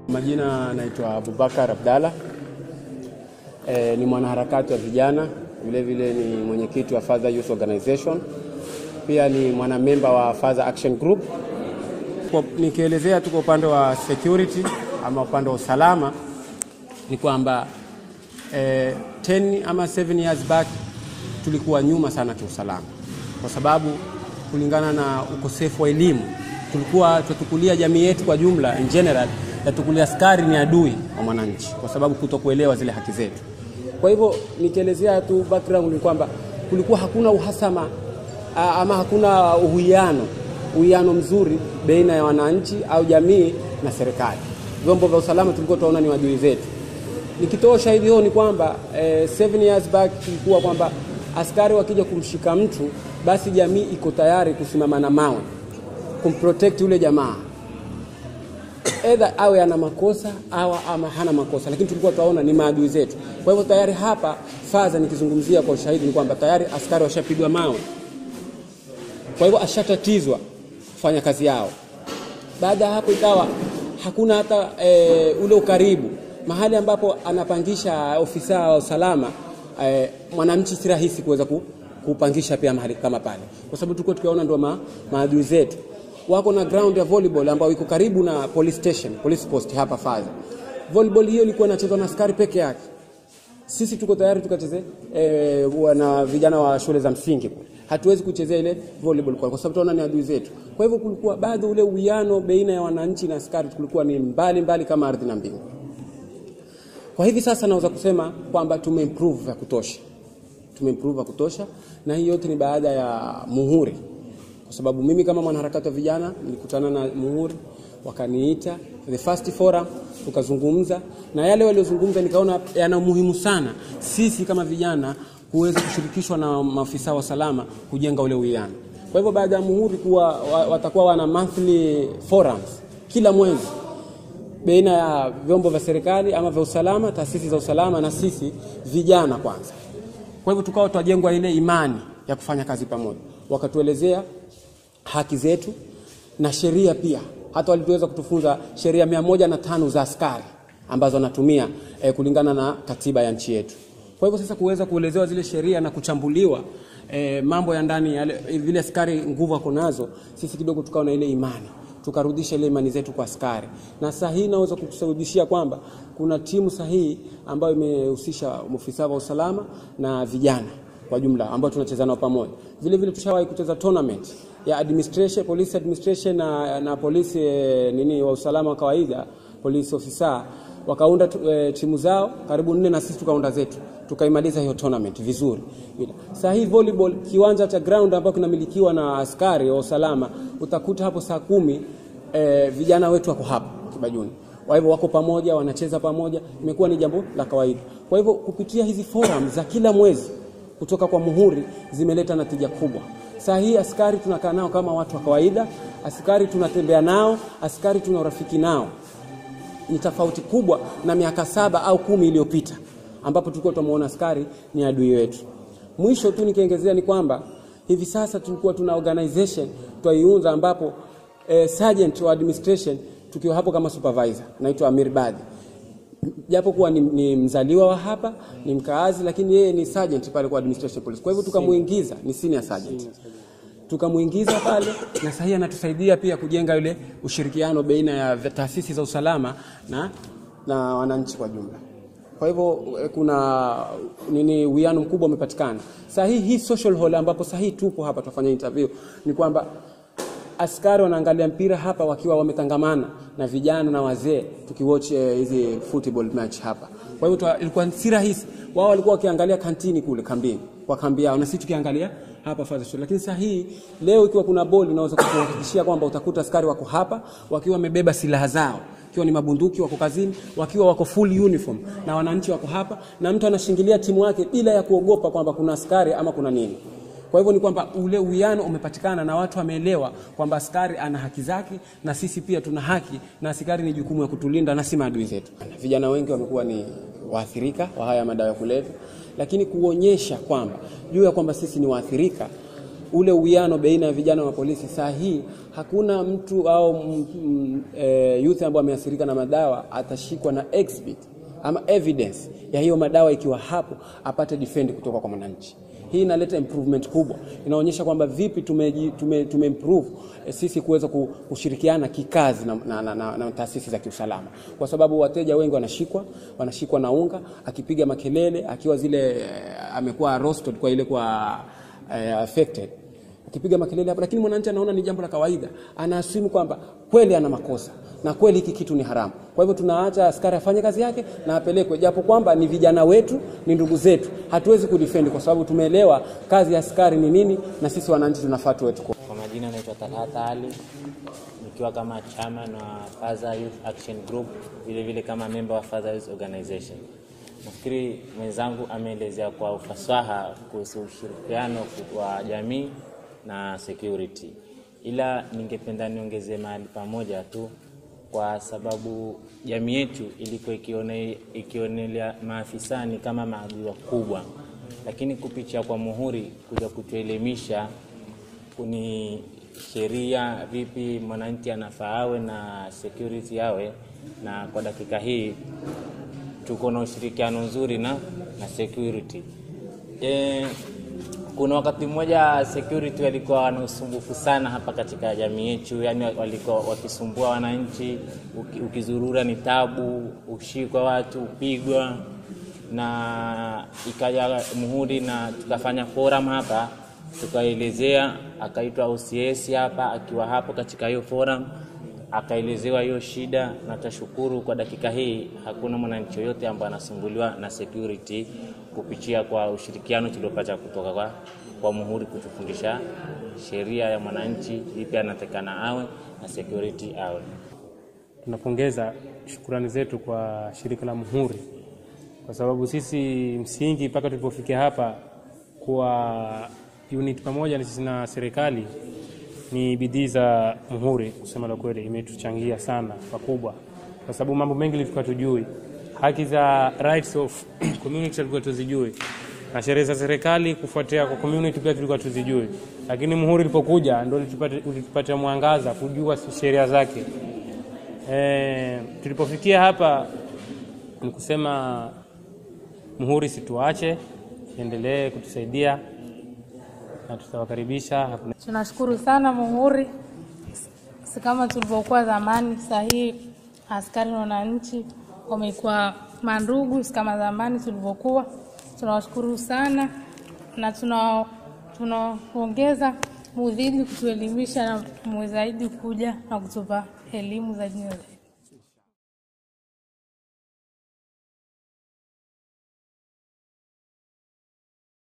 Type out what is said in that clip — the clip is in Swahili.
Majina naitwa Abubakar Abdalla. E, ni mwanaharakati wa vijana, vile vile ni mwenyekiti wa Father Youth Organization, pia ni mwanamemba wa Father Action Group. Kwa- Nikielezea tu kwa upande wa security ama upande wa usalama ni kwamba eh, 10 ama 7 years back tulikuwa nyuma sana kiusalama, kwa sababu kulingana na ukosefu wa elimu tulikuwa tutukulia jamii yetu kwa jumla in general yatukulia askari ni adui wa mwananchi, kwa sababu kutokuelewa zile haki zetu. Kwa hivyo nikielezea tu background ni kwamba kulikuwa hakuna uhasama a- ama hakuna uwiano uwiano mzuri baina ya wananchi au jamii na serikali. Vyombo vya usalama tulikuwa tunaona ni wadui zetu. Nikitoa ushahidi huo ni kwamba eh, seven years back ilikuwa kwamba askari wakija kumshika mtu, basi jamii iko tayari kusimama na mawe kumprotect yule jamaa edha awe ana makosa au ama hana makosa, lakini tulikuwa tunaona ni maadui zetu. Kwa hivyo tayari hapa faza, nikizungumzia kwa ushahidi ni kwamba tayari askari washapigwa mawe, kwa hivyo ashatatizwa kufanya kazi yao. Baada ya hapo ikawa hakuna hata e, ule ukaribu mahali ambapo anapangisha ofisa wa usalama e, mwananchi si rahisi kuweza ku, kupangisha pia mahali kama pale, kwa sababu tulikuwa tukiwaona ndio ma, maadui zetu. Wako na ground ya volleyball ambayo iko karibu na police station, police post hapa Faza. Volleyball hiyo ilikuwa inachezwa na askari peke yake sisi tuko tayari tukacheze eh, na vijana wa shule za msingi kule. Hatuwezi kuchezea ile volleyball kwa, kwa sababu tunaona ni adui zetu. Kwa hivyo kulikuwa bado ule uwiano baina ya wananchi na askari kulikuwa ni mbali mbali kama ardhi na mbingu. Kwa hivi sasa naweza kusema kwamba tumeimprove ya kutosha, tumeimprove ya kutosha, na hii yote ni baada ya muhuri, kwa sababu mimi kama mwanaharakati wa vijana nilikutana na muhuri, wakaniita the first forum, tukazungumza na yale waliozungumza, nikaona yana umuhimu sana sisi kama vijana kuweza kushirikishwa na maafisa wa usalama kujenga ule uwiano. Kwa hivyo baada ya muhuri kuwa wa- watakuwa wana monthly forums kila mwezi baina ya vyombo vya serikali ama vya usalama, taasisi za usalama na sisi vijana kwanza. Kwa hivyo tukawa twajengwa ile imani ya kufanya kazi pamoja, wakatuelezea haki zetu na sheria pia. Hata walituweza kutufunza sheria mia moja na tano za askari ambazo anatumia eh, kulingana na katiba ya nchi yetu. Kwa hivyo sasa kuweza kuelezewa zile sheria na kuchambuliwa eh, mambo ya ndani yale vile askari nguvu ako nazo, sisi kidogo tukawa na ile imani tukarudisha ile imani zetu kwa askari, na saa hii naweza kukusahudishia kwamba kuna timu sahihi ambayo imehusisha maafisa wa usalama na vijana kwa jumla ambao tunacheza nao pamoja. Vile vile tushawahi kucheza tournament ya administration, police administration na, na polisi eh, nini wa usalama wa kawaida, police officer wakaunda tu- eh, timu zao karibu nne na sisi tukaunda zetu tukaimaliza hiyo tournament vizuri. Bila. Saa hii volleyball kiwanja cha ground ambacho kinamilikiwa na askari wa usalama utakuta hapo saa kumi eh, vijana wetu wako hapo Kibajuni. Kwa hivyo wako pamoja, wanacheza pamoja, imekuwa ni jambo la kawaida. Kwa hivyo kupitia hizi forum za kila mwezi kutoka kwa Muhuri zimeleta natija kubwa. Saa hii askari tunakaa nao kama watu wa kawaida, askari tunatembea nao, askari tuna urafiki nao ni tofauti kubwa na miaka saba au kumi iliyopita ambapo tulikuwa tunamuona askari ni adui wetu. Mwisho tu nikiongezea ni kwamba hivi sasa tulikuwa tuna organization twaiunza ambapo eh, sergeant wa administration tukiwa hapo kama supervisor naitwa Amir Badi japo kuwa ni, ni mzaliwa wa hapa ni mkaazi, lakini yeye ni sergeant pale kwa administration police. Kwa hivyo tukamuingiza, ni senior sergeant tukamuingiza pale, na sahii anatusaidia pia kujenga yule ushirikiano baina ya taasisi za usalama na, na wananchi kwa jumla. Kwa hivyo eh, kuna nini, uwiano mkubwa umepatikana. Saa hii hii social hall ambapo saa hii tupo hapa tunafanya interview ni kwamba askari wanaangalia mpira hapa wakiwa wametangamana na vijana na wazee tukiwatch eh, hizi football match hapa. Kwa hivyo twa- ilikuwa si rahisi, wao walikuwa wakiangalia kantini kule kambini kwa kambi yao, na sisi tukiangalia hapa Father Shule. Lakini saa hii leo ikiwa kuna boli, naweza kukuhakikishia kwamba utakuta askari wako hapa wakiwa wamebeba silaha zao ikiwa ni mabunduki, wako kazini, wakiwa wako full uniform, na wananchi wako hapa, na mtu anashingilia timu yake bila ya kuogopa kwamba kuna askari ama kuna nini. Kwa hivyo ni kwamba ule uwiano umepatikana na watu wameelewa kwamba askari ana haki zake na sisi pia tuna haki, na askari ni jukumu ya kutulinda na si maadui zetu. Vijana wengi wamekuwa ni waathirika wa haya madawa ya kulevya, lakini kuonyesha kwamba juu ya kwamba sisi ni waathirika ule uwiano baina ya vijana wa polisi. Saa hii hakuna mtu au m, m, e, youth ambaye ameathirika na madawa atashikwa na exhibit ama evidence ya hiyo madawa ikiwa hapo apate defend kutoka kwa mwananchi. Hii inaleta improvement kubwa, inaonyesha kwamba vipi tume, tume, tume improve eh, sisi kuweza ku- kushirikiana kikazi na, na, na, na, na taasisi za kiusalama, kwa sababu wateja wengi wanashikwa wanashikwa na unga, akipiga makelele akiwa zile eh, amekuwa roasted kwa ile kwa eh, affected akipiga makelele hapo, lakini mwananchi anaona ni jambo la kawaida, anaasimu kwamba kweli ana makosa na kweli hiki kitu ni haramu. Kwa hivyo tunaacha askari afanye kazi yake na apelekwe, japo kwamba ni vijana wetu, ni ndugu zetu, hatuwezi kudefend kwa sababu tumeelewa kazi ya askari ni nini, na sisi wananchi tunafaa tuwe tuko Kwa majina naitwa Talata Ali, nikiwa kama chairman wa Faza Youth Action Group, vile vile kama member wa Faza Youth Organization. Nafikiri mwenzangu ameelezea kwa ufasaha kuhusu ushirikiano wa jamii na security, ila ningependa niongezee mahali pamoja tu, kwa sababu jamii yetu ilikuwa ikione, ikionelea maafisani kama maadui wakubwa, lakini kupitia kwa Muhuri kuja kutuelimisha ni sheria vipi mwananchi anafaa awe na security awe na kwa dakika hii tuko na ushirikiano nzuri na, na security e, kuna wakati mmoja security walikuwa na usumbufu sana hapa katika jamii yetu, yani walikuwa wakisumbua wananchi. Uki, ukizurura ni tabu, ushikwa watu upigwa, na ikaja Muhuri na tukafanya forum hapa tukaelezea, akaitwa OCS hapa, akiwa hapo katika hiyo forum akaelezewa hiyo shida, na tashukuru kwa dakika hii hakuna mwananchi yoyote ambaye anasumbuliwa na security kupitia kwa ushirikiano tuliopata kutoka kwa, kwa Muhuri kutufundisha sheria ya mwananchi vipi anatakana awe na security awe. Tunapongeza shukurani zetu kwa shirika la Muhuri kwa sababu sisi msingi mpaka tulipofikia hapa kuwa unit pamoja na sisi na serikali ni bidii za Muhuri. Kusema la kweli, imetuchangia sana pakubwa, kwa sababu mambo mengi tulikuwa tujui, haki za rights of community tulikuwa tuzijui, na sheria za serikali kufuatia kwa community pia tulikuwa tuzijui, lakini Muhuri ilipokuja ndio ulitupatia mwangaza kujua sheria zake. E, tulipofikia hapa ni kusema Muhuri situache, endelee kutusaidia na tutawakaribisha. Tunashukuru sana Muhuri, si kama tulivyokuwa zamani. Saa hii askari na wananchi wamekuwa mandugu, si kama zamani tulivyokuwa. Tunawashukuru sana na tuna tunaongeza muzidi kutuelimisha na muwe zaidi kuja na kutupa elimu zaidi na zaidi.